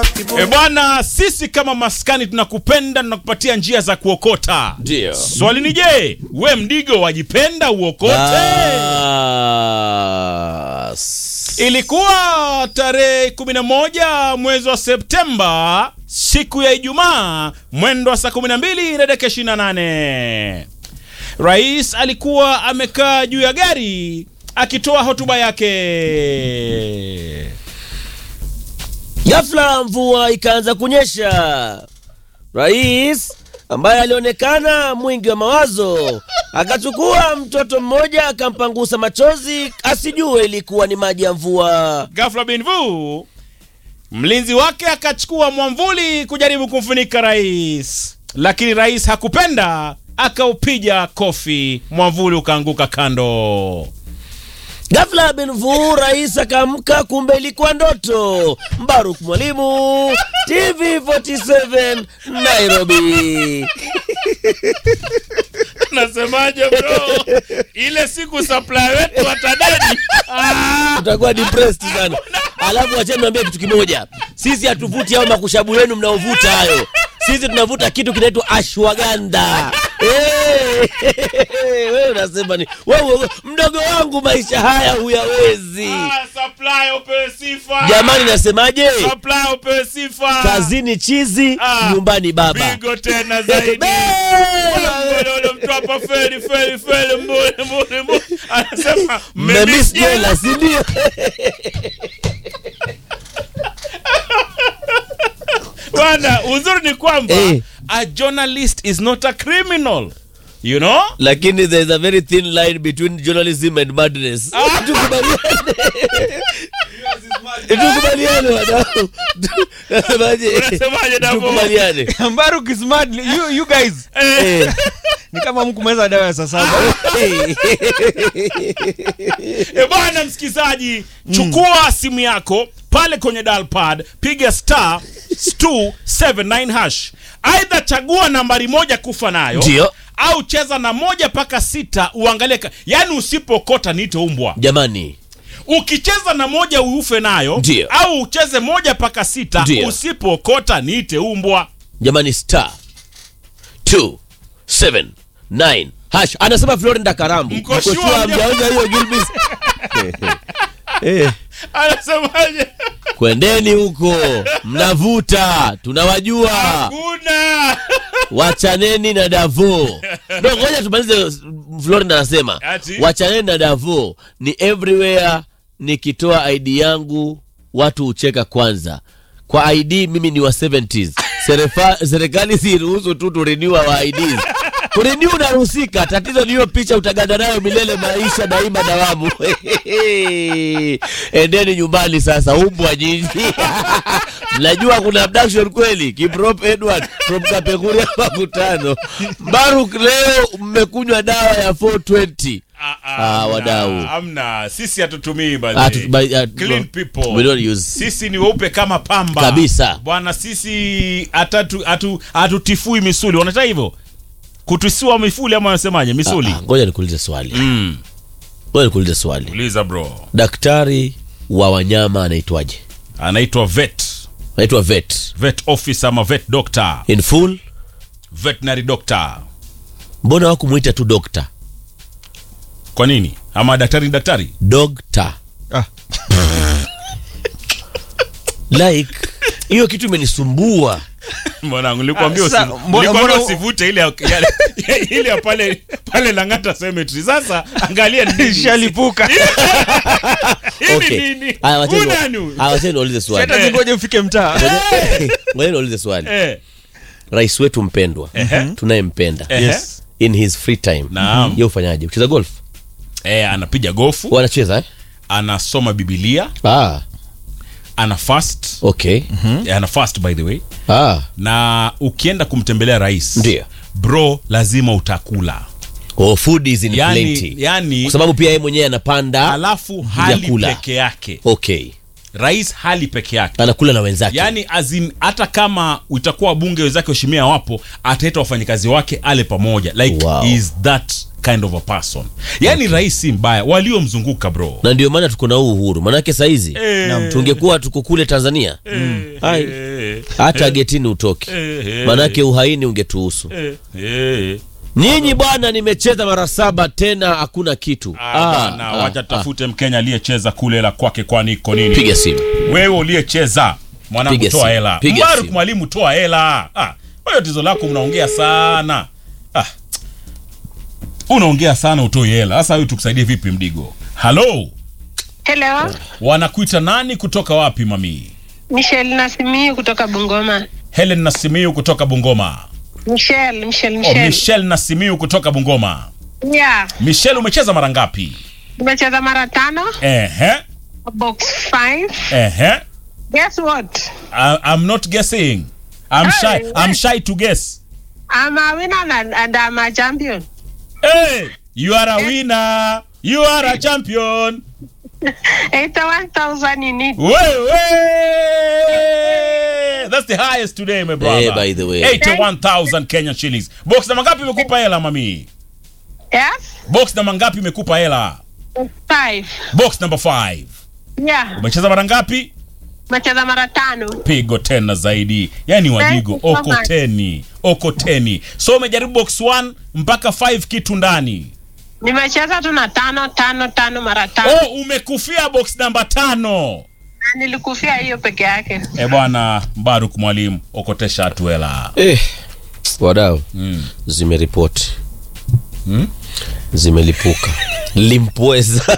E bwana, sisi kama maskani tunakupenda, tunakupatia njia za kuokota. Ndio. Swali ni je, we mdigo wajipenda uokote? Bas. Ilikuwa tarehe 11 mwezi wa Septemba, siku ya Ijumaa, mwendo wa saa 12 na dakika 28. Rais alikuwa amekaa juu ya gari akitoa hotuba yake. Ghafla mvua ikaanza kunyesha. Rais ambaye alionekana mwingi wa mawazo akachukua mtoto mmoja akampangusa machozi asijue ilikuwa ni maji ya mvua. Ghafla bin vu, mlinzi wake akachukua mwamvuli kujaribu kumfunika rais, lakini rais hakupenda, akaupiga kofi, mwamvuli ukaanguka kando. Ghafla Benvu rais akaamka, kumbe ilikuwa ndoto. Mbaruk Mwalimu, TV47 Nairobi. Nasemaje bro, ile siku supply wetu watadedi. Ah, Utakuwa depressed sana. Alafu wacheni niambie kitu kimoja, sisi hatuvuti hao makushabu yenu mnaovuta hayo. Sisi tunavuta kitu kinaitwa ashwagandha. Eh, wewe unasema ni wewe, wewe, mdogo wangu, maisha haya huyawezi. ah, supply upewe sifa. Jamani, nasemaje? supply upewe sifa. Kazini chizi, Ah, nyumbani baba. Pigo tena zaidi. Mbole mtu hapa feli feli feli mbole mbole mbole. Anasema Mmemiss mmemiss jela. jela, si ndio? Bwana, uzuri ni kwamba Eh. a journalist is not a criminal. You know? lakini there is a very thin line between journalism and madness. Tukubaliane. Tukubaliane wadau. Nasemaje? Unasemaje Davo? Tukubaliane. Mbaruk is mad. You, you guys Eh, ni kama mkumeza dawa ya saa saba. eh. E bwana msikizaji, chukua simu yako pale kwenye dial pad, piga star 279 hash. Aidha chagua nambari moja kufa nayo Ndio. au cheza na moja mpaka sita uangalie, ka- yaani usipokota niite umbwa. Jamani, Ukicheza na moja ufe nayo Ndio. au ucheze moja mpaka sita Ndio. usipokota niite umbwa. jamani star 279 hash. Anasema Florida Karambu. Mko Mko sure sure mja- hamjaonja hiyo Gilbis? Eh. Anasemaje? Kwendeni huko, mnavuta, tunawajua. Hakuna. Wachaneni na Davo. Ndio, ngoja tumalize. Florida anasema Ati? wachaneni na Davo, ni everywhere. Nikitoa ID yangu watu hucheka kwanza. Kwa ID mimi ni wa 70s. Serefa- Serikali siruhusu tu turiniwa wa IDs. Kurenew unaruhusika, tatizo ni hiyo picha utaganda nayo milele, maisha daima dawamu. Endeni nyumbani sasa, umbwa nyinyi. Mnajua kuna abduction kweli? Kiprop Edward from Kapenguria makutano. Baruk, leo mmekunywa dawa ya 420. Ah, ah, Ah, hamna, wadau. hamna. Sisi hatutumii Ah, bali. tu- by- ah, Clean no. people. We don't use. Sisi ni weupe kama pamba Kabisa. bwana. Sisi hatatu- hatu- hatutifui misuli, wanataka hivyo kutusua mifuli ama wanasemaje misuli? Ah, ah, Ngoja nikuulize swali. Mm. Ngoja nikuulize swali. Uliza bro, Daktari wa wanyama anaitwaje? anaitwa vet Anaitwa vet. vet officer ama vet doctor, In full, veterinary doctor. mbona wakumuita tu dokta? Kwa nini? Ama daktari ni daktari? Dokta. Ah. like hiyo kitu imenisumbua. Mwanangu, nilikwambia Ah, sa- usi- mbona- nilikwambia mbona- usivute ile ya- ya- ile ya pale pale Lang'ata Cemetery. Sasa angalia ni nini. Shalipuka. Hii ni Okay. nini? Haya, wacheni- Huyu nani huyu? haya, wacheni niulize swali. Hata zingoje mfike mtaa. Ngoja niulize swali. Eh, Rais wetu mpendwa Ehe. tunayempenda ehe. Yes. in his free time Naam. ye ufanyaje? Ucheza golf? Eh, anapiga gofu, Wanacheza eh? anasoma Biblia, Ah, ana fast. okay. Eh, ana fast by the way. Ah, Na ukienda kumtembelea rais, Ndio. bro, lazima utakula. oh, food is in Yani, plenty. yani Kwa sababu pia yeye mwenyewe anapanda. alafu hali vyakula. peke yake. Okay. Rais hali peke yake. Anakula na wenzake. yaani azin hata kama utakuwa wabunge wenzake washimia wapo ataita wafanyikazi wake ale pamoja like Wow. is that kind of a person yaani rais si mbaya waliomzunguka bro na ndio maana tuko na huu uhuru, manake saizi Eh. tungekuwa tuko kule Tanzania Eh, Ai. eh, Eh, hata eh, getini utoke eh, eh, manake uhaini ungetuhusu eh, eh. nyinyi bwana nimecheza mara saba tena hakuna kitu Ah, Ah, bana, ah, wacha ah. tutafute mkenya aliyecheza kule hela kwake kwani iko nini piga simu wewe uliyecheza mwanangu Piga toa simu, hela piga mbaruk simu. mwalimu toa hela ah, wewe tizo lako mnaongea sana ah. unaongea sana utoi hela sasa huyu tukusaidie vipi mdigo halo Hello, wanakuita nani kutoka wapi mami Michelle Nasimiu kutoka Bungoma. helen nasimiu kutoka bungoma Michelle, Michelle, oh, Michelle. michel nasimiu kutoka bungoma Yeah, michel umecheza mara ngapi nimecheza mara tano, ehe box 5. ehe Guess what? I, i'm not guessing i'm shy Hey, i'm shy to guess I'm a winner and, and I'm a champion. hey you are a winner you are a champion 81,000 in it. Wewe! That's the highest today, my brother. Eh, by the way. 81,000 Kenyan shillings. Box namba ngapi imekupa hela mami? Yes? Box namba ngapi imekupa hela? 5. Box number 5. Yeah, Umecheza mara ngapi? nimecheza mara tano. Pigo tena zaidi. Yaani wajigo Thank you so oko much. teni, oko teni. So umejaribu box 1 mpaka 5 kitu ndani. Nimecheza tu na tano tano tano mara tano. Oh, umekufia box namba tano. Na Nilikufia hiyo peke yake. Eh bwana Mbaruk mwalimu, okotesha tu hela. eh, wadau Mm. zimeripoti Hmm? zimelipuka limpweza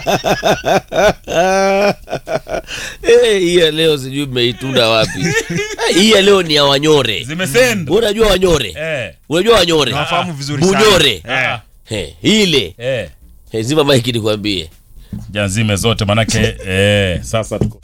Eh, hii ya leo sijui mmeitunda wapi Eh, hii ya leo ni ya wanyore Zimesend. Wewe unajua wanyore Eh. unajua wanyore nawafahamu vizuri sana bunyore Ah. Eh, ile Eh. Eh, zima maiki nikwambie Jazime zote manake eh, sasa tuko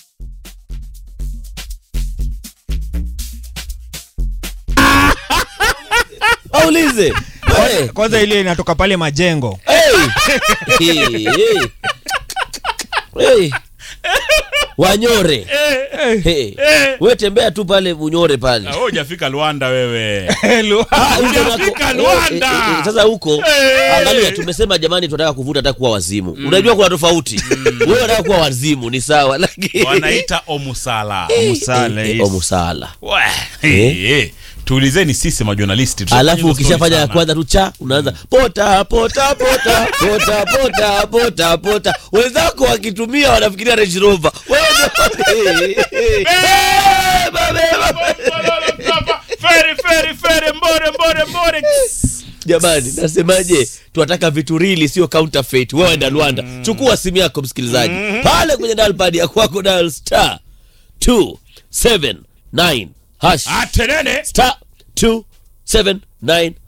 aulize Eh, kwanza ile inatoka pale majengo hey. Hey, hey. Hey. wanyore hey. we tembea tu pale bunyore pale Ah, wewe hujafika Luanda wewe. Hello. Ah, huko Hujafika nako- Luanda. eh, eh, eh, sasa huko Eh. angalia tumesema jamani tunataka kuvuta hata kuwa wazimu unajua kuna tofauti wewe unataka kuwa wazimu ni sawa lakini Wanaita omusala. Musala, Eh, eh, yes. omusala Wah, eh, eh. Tuulizeni sisi majonalisti. Tutafanya alafu hizo ukishafanya story ya sana. kwanza tu cha unaanza pota pota pota pota pota pota pota wenzako wakitumia wanafikiria Range Rover wewe ndio- Beba, beba. Feri, feri, feri, mbore, mbore, mbore. jamani nasemaje tunataka vitu rili sio counterfeit wewe enda Rwanda chukua simu yako msikilizaji pale kwenye dial pad ya kwako dial star 279 hash Atenene. star 279